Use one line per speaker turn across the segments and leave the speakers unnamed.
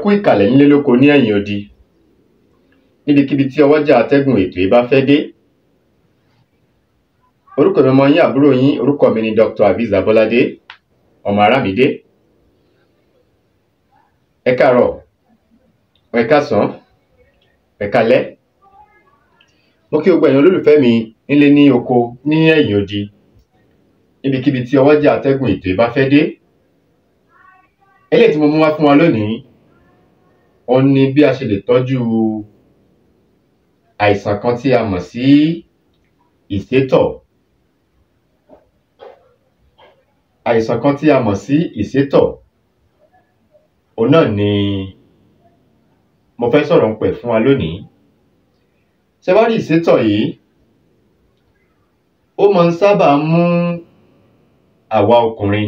kú ìkàlẹ̀ nílé lóko ní ẹ̀yìn odi níbikíbi tí ọwọ́jà atẹ́gùn ètò yìí bá fẹ́ dé orúkọ mi ọmọ yín àbúrò yín orúkọ mi ni Dr. Aviz Abolade ọmọ Arámidé ẹ káàárọ̀ ẹ káàsán ẹ káalẹ́ mo kí gbogbo ẹ̀yin olólùfẹ́ mi nílé ní oko ní ẹ̀yìn odi níbikíbi tí ọwọ́jà atẹ́gùn ètò yìí bá fẹ́ dé eléyìí tí mo mú wá fún wa lónìí òun ni bí a ṣe lè tọ́jú àìsàn kan tí a mọ̀ sí ìsétọ̀ àìsàn kan tí a mọ̀ sí ìsétọ̀ òun náà ni mo fẹ́ sọ̀rọ̀ ń pẹ̀ fún wa lónìí ṣé wá rí ìsétọ̀ yìí ó máa ń sábà mú àwa ọkùnrin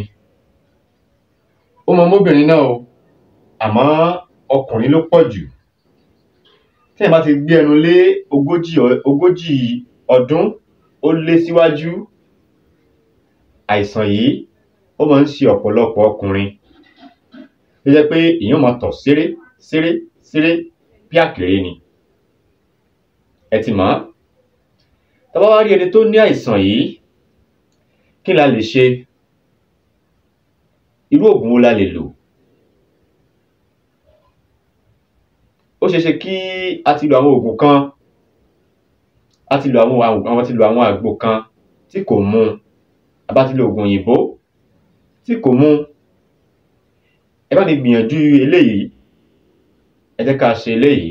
ó máa móbìnrin náà o àmọ́ ọkùnrin ló pọ̀ jù tí ẹ bá ti gbé ẹnu lé ogójì ogójì ọdún ó lé síwájú àìsàn yìí ó máa ń ṣe ọ̀pọ̀lọpọ̀ ọkùnrin tó jẹ́ pé èèyàn máa tọ̀ séré séré séré bí àkèré ni ẹ ti mọ̀ tá bá wá rí ẹni tó ní àìsàn yìí kí la lè ṣe irú oògùn wo la lè lò ó ṣeé ṣe kí a ti lo àwọn oògùn kan a ti lo àwọn àwọn ti lo àwọn àgbo kan tí kò mu a bá ti lo oògùn òyìnbó tí kò mu ẹ bá mi gbìyànjú eléyìí ẹ jẹ́ ká ṣe eléyìí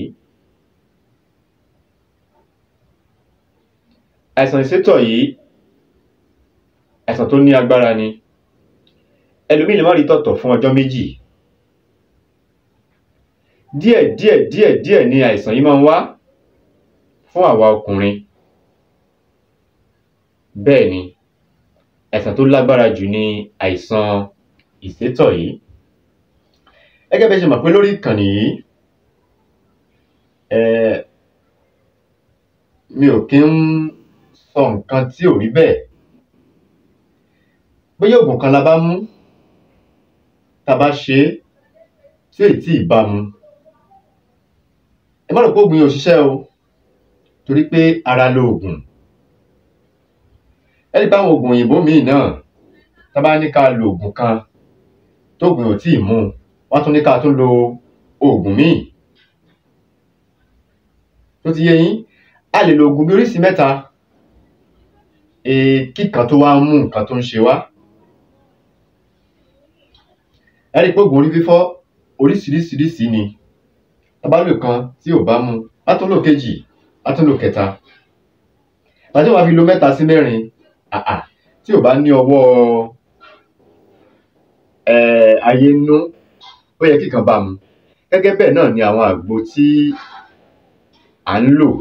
àìsàn ìsétọ̀ yìí àìsàn tó ní agbára ni ẹlòmíì lè má rí tọ̀tọ̀ fún ọjọ́ méjì díẹ̀ díẹ̀ díẹ̀ díẹ̀ ni àìsàn yìí máa ń wá fún àwa ọkùnrin bẹ́ẹ̀ ni àìsàn tó lágbára jù ni àìsàn ìsétọ̀ yìí gẹ́gẹ́ bí ẹ ṣe mọ̀ pé lórí ìkànnì yìí mi ò kí ń sọ nǹkan tí ò rí bẹ́ẹ̀ bóyá oògùn kan la bá mú tá a bá ṣe é tí èyí tí ì bá mu ẹ má rò pé oògùn yìí ò ṣiṣẹ́ o torí pé ara lo oògùn ẹ rí i pé àwọn oògùn òyìnbó míì náà tá a bá ní ká lo oògùn kan tóògùn ò tí ì mú wọ́n tún ní ká tún lo oògùn míì tó ti yé yín a lè lo oògùn bí oríṣìí mẹ́ta kíkan tó wá mú nǹkan tó ń ṣe wá ẹ rí i pé oògùn orí fífọ́ oríṣiríṣiríṣi ni tá bá lò kan tí ò bá mu á tún lò kejì á tún lò kẹta tàbí wàá fi lo mẹ́ta sí mẹ́rin àà tí ò bá ní ọwọ́ ayé nú ó yẹ kíkan bá mu gẹ́gẹ́ bẹ́ẹ̀ náà ni àwọn àgbo tí à ń lò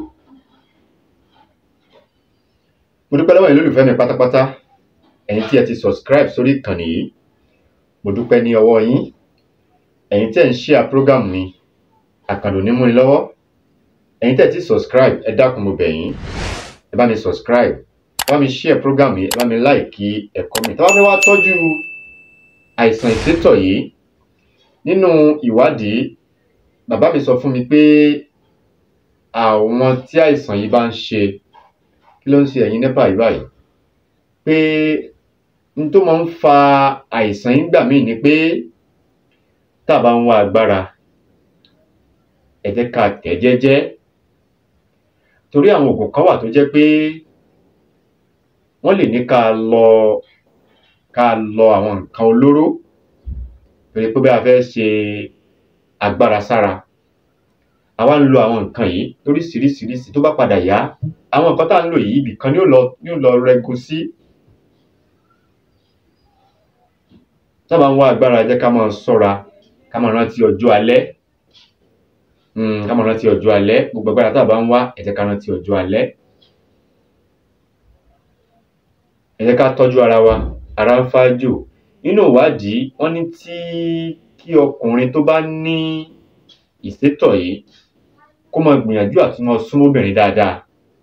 mo dúpẹ́ lọ́wọ́ yín lólùfẹ́ mi pátápátá ẹ̀yin tí ẹ ti subscribe sórí ìkànnì yìí mo dúpẹ́ ní ọwọ́ yín ẹ̀yin tí ẹ̀ ń share program mi àkàndò ní múni lọ́wọ́ ẹ̀yin tí ẹ ti subscribe ẹ dákun mo bẹ̀ yín ẹ bá mi subscribe ẹ bá mi share program yìí ẹ bá mi like ẹ comment tá bá fẹ́ wá tọ́jú àìsàn ìsétọ̀ yìí nínú ìwádìí bàbá mi sọ fún mi pé àwọn tí àìsàn yìí bá ń ṣe kí ló ń ṣe ẹ̀yin nípa yìí báyìí pé n tó máa ń fa àìsàn yìí gbà míì ni pé tá a bá ń wá agbára ẹ jẹ́ ká tẹ̀ jẹ́jẹ́ torí àwọn oògùn kan wà tó jẹ́ pé wọ́n lè ní ká lọ ká lọ àwọn nǹkan olóró pé pé bí a fẹ́ ṣe agbára sára àwa ń lo àwọn nǹkan yìí lóríṣiríṣiríṣi tó bá padà yá àwọn nǹkan tá à ń lò yìí ibì kan ni ó lọ ni ó lọ rẹgun sí tá a bá ń wá agbára jẹ́ ká máa ṣọ́ra ká máa rántí ọjọ́ alẹ́ ká máa rántí ọjọ́ alẹ́ gbogbo agbára tá a bá ń wá ẹ jẹ́ ká rántí ọjọ́ alẹ́ ẹ jẹ́ ká tọ́jú ara wa ara ń fájò nínú ìwádìí wọ́n ní tí kí ọkùnrin tó bá ní ìsétọ̀ yìí kó máa gbìyànjú àti máa súnmọ́ obìnrin dáadáa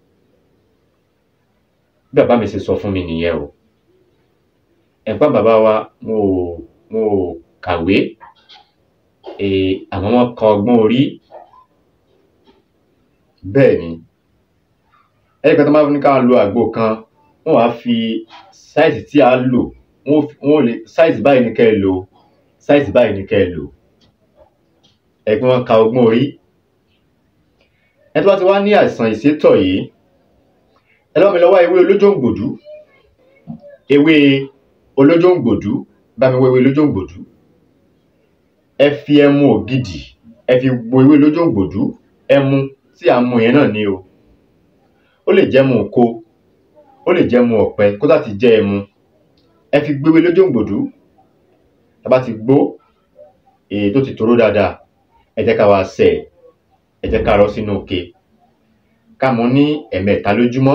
bí bàbá mi ṣe sọ fún mi nìyẹn o ẹ̀gbọ́n bàbá wa mo ò mo ò kàwé eh, àwọn wọn kan ọgbọ́n orí bẹ́ẹ̀ ni ẹnì kan tó máa ní ká lo àgbo kan wọ́n wá fi sáìsì tí a lò wọ́n fi- wọ́n lè sáìsì báyìí ní kẹ́ ẹ lò sáìsì báyìí ní kẹ́ ẹ lò ẹgbẹ́ wọn ka ọgbọ́n orí ẹni tó bá ti wá ní àìsàn ìsétọ̀ yìí ẹ lọ́wọ́ mi lọ́wọ́ ewé olójóǹgbòdú ewé olójóǹgbòdú bá mi wọ ewé olójóǹgbòdú ẹ fi ẹmu ògidì ẹ fi gbo ewé olójóǹgbòdú ẹmu tí à ń mu yẹn náà ni o ó lè jẹ́ mu oko ó lè jẹ́ mu ọ̀pẹ kó tá ti jẹ́ ẹmu ẹ fi gbé ewé olójóǹgbòdú tá a bá ti gbó èyí tó ti toró dáadáa ẹ jẹ́ ká wá sẹ̀ ẹ jẹ́ ká rọ́ sínú òkè ká mu ní ẹ̀mẹ́ta lójúmọ́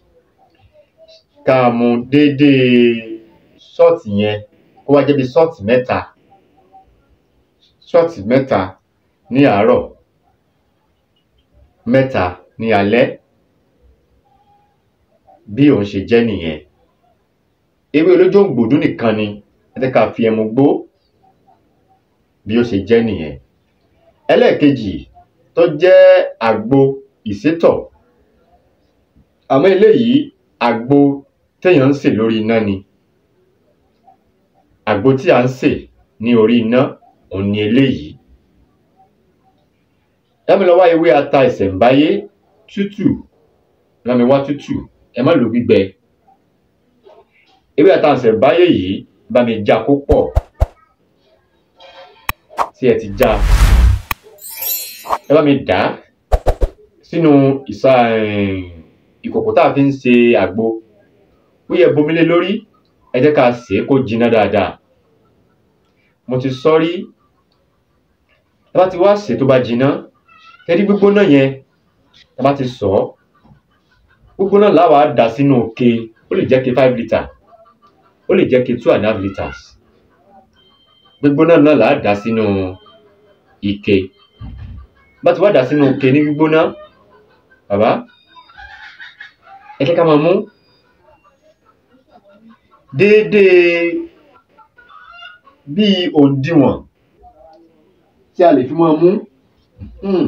ká mu déédéé ṣọ́ọ̀tì yẹn kó wá jẹ́ bí ṣọ́ọ̀tì mẹ́ta ṣọ́ọ̀tì mẹ́ta ní àárọ̀ mẹ́ta ní alẹ́ bí òun ṣe jẹ́ nìyẹn ewé olójóǹgbòdú nìkan ni ẹ jẹ́ ká fi ẹmu gbó bí ó ṣe jẹ́ nìyẹn ẹlẹ́ẹ̀kejì tó jẹ́ àgbo ìsétọ̀ àmọ́ eléyìí àgbo téèyàn ń sè lórí iná ni àgbo tí à ń sè ní orí iná òun ni eléyìí lámi lọ wá ewé ata ìṣẹ̀ǹbáyé tútù lámi wá tútù ẹ má lò gbígbẹ ewé ata ìṣẹ̀ǹbáyé yìí bá mi já kó pọ̀ tí ẹ ti já ẹ bá mi dà á sínú ìsà ìkòkò tá a fi ń ṣe àgbo ó yẹ bomi lé lórí ẹ jẹ́ ká sè é kó jiná dáadáa mo ti sọ rí tá a bá ti wá sè é tó bá jiná tẹ́rí gbígbóná yẹn tá a bá ti sọ ọ́ gbígbóná làwa dà sínú òkè ó lè jẹ́ ke five litre ó lè jẹ́ ke two and a half litres gbígbóná náà là á dà sínú ike bá ti wá dà sínú ike ní gbígbóná bàbá ẹ jẹ́ ká máa mú déédéé bíi òǹdíwọ̀n tí a lè fi máa mú Hmm.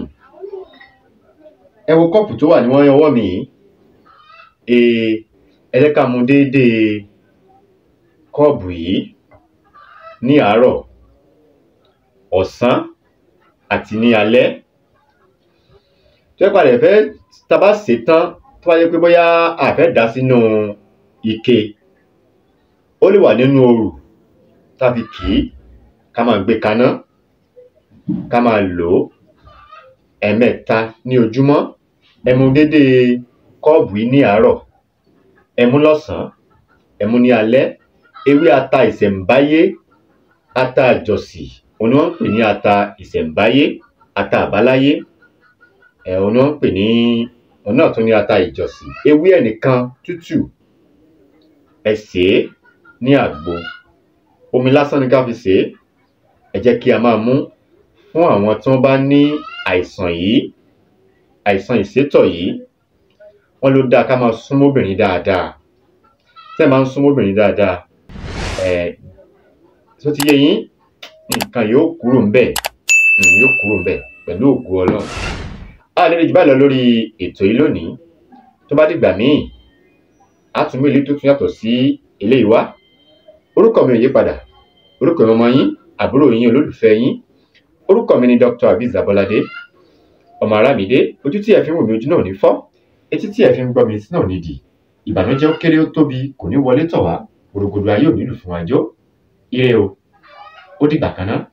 ẹ wo kọ́ọ̀pù tó wà ní wọ́n ọwọ́ mi yìí Ee, ẹ jẹ́ ká mu déédéé kọ́ọ̀bù yìí ní àárọ̀ ọ̀sán àti ní alẹ́ tó yẹ padà fẹ́ tá a bá sè é tán tó bá yẹ pé bóyá a fẹ́ dà á sínú ike ó lè wà nínú òrù tá a fi kì í ká máa gbé kaná ká máa lò ó ẹ̀ẹ̀mẹ́ta ní ojúmọ́ ẹ mu déédéé kọ́ọ̀bù yìí ní àárọ̀ ẹ mu lọ́sàn-án ẹ mu ní alẹ́ ewé ata ìṣẹ̀ǹbáyé ata àjọsì òun ni wọ́n ń pè ní ata ìṣẹ̀ǹbáyé ata àbáláyé ẹ̀ òun ni wọ́n ń pè ní òun náà tún ní ata ìjọsìn ewé ẹ̀ nìkan tútù ẹ sè é ní àgbo omi lásán ni ká fi sè é ẹ jẹ́ kí a máa mú fún àwọn tí wọ́n bá ní àìsàn yìí àìsàn ìsétọ̀ yìí wọ́n ló dáa ká máa súnmọ́ obìnrin dáadáa tẹ́ ẹ máa ń súnmọ́ obìnrin dáadáa ẹ̀ tó ti yé yín nǹkan yóò kúrò ńbẹ̀ um yóò kúrò ńbẹ̀ pẹ̀lú ògo Ọlọ́run a lè rí jù báyìí lọ lórí ètò yìí lónìí tó bá dìgbà míì á tún mú eléyìí tó tún yàtọ̀ sí eléyìí wá orúkọ mi ò yí padà orúkọ mi ọmọ yín àbúrò yín olólùfẹ́ yín orúkọ mi ni Dr. Abiz Abolade ọmọ Arámidé ojú tí ẹ fi ń wò mí ojú náà ò ní fọ́ etí tí ẹ fi ń gbọ́ mi etí náà ò ní dì ìbànújẹ́ ó kéré ó tóbi kò ní wọlé tọ̀ wá gbòdògbòdò ayé ò nílù fún wa jó ire o ó dìgbà kan náà